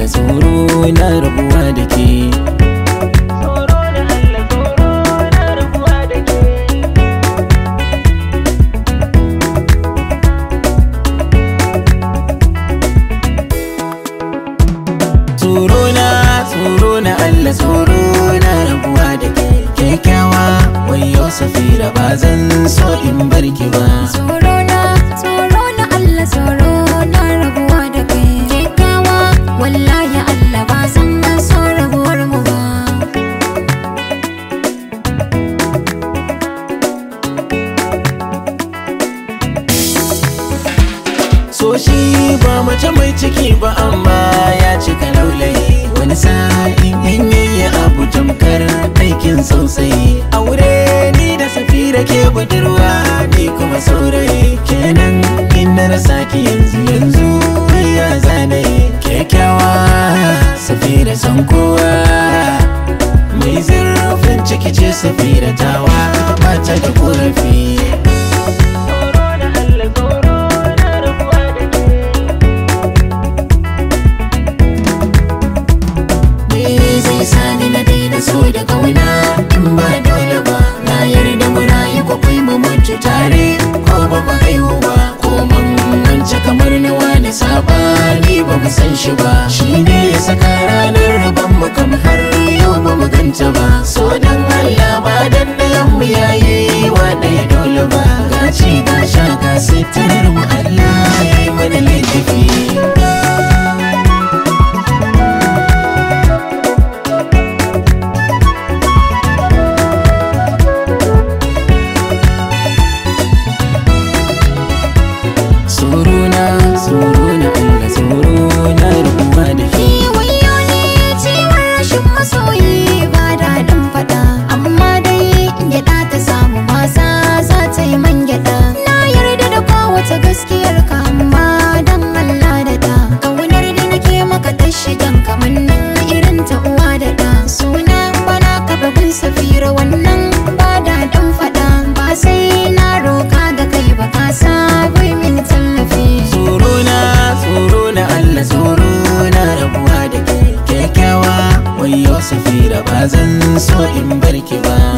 tsoro na rabuwa da ke Tsoro da Allah tsoro na rabuwa da ke tsoro na tsoro na Allah tsoro na rabuwa da ke kyakkyawa wayo safira ba zan so in barki ba Tsoro na, tsoro na Allah tsoro na rabuwa da kai Kyakkyawa, wallahi Allah ba zan so rabuwar mu ba so shi ba mace mai ciki ba amma ya cika laulayi wani sa'in in yayi abu tamkar aikin sosai aure ni da safira ke budurwa ni kuma saurayi kenan in na rasa ki yanzu yanzu ya zanayi kyakkyawa safira san kowa mai zurfin ciki ce safira tawa ba ta da korafi Tsoro da Allah tsoro na rabuwa da ke Me zai sani na daina so da kauna in ba dole ba na yarda mu rayu ko kai mu mutu tare ko ba mu haihu ba ko mun wance kamar na wani sabani ba mu san shi ba shi ne ya saka ranar rabon mu kam har yau ba mu ganta ba so dan Allah ba dan dayan mu yayi wa ɗaya dole ba gaci ga sha ga sitarar mu Allah ya yi mana laifi tsoro na tsoro na Allah tsoro na rabuwa da ke Wayo ne ciwon rashin masoyi ba daɗin faɗa Amma dai gyaɗa ta samu masa za ta yi man gyaɗa Na yarda da kowace gaskiyar ka amma dan Allah da ta Ƙaunar da nake maka ta shigan kamannin irin ta uwa da ɗa Suna bana ka babin safira wannan ba daɗin faɗa Ba sai na roka ga kai ba ka sabai min tallafi tsoro na tsoro na Allah tsoro na rabuwa da ke kyakkyawa wayo safira ba zan so in barki ba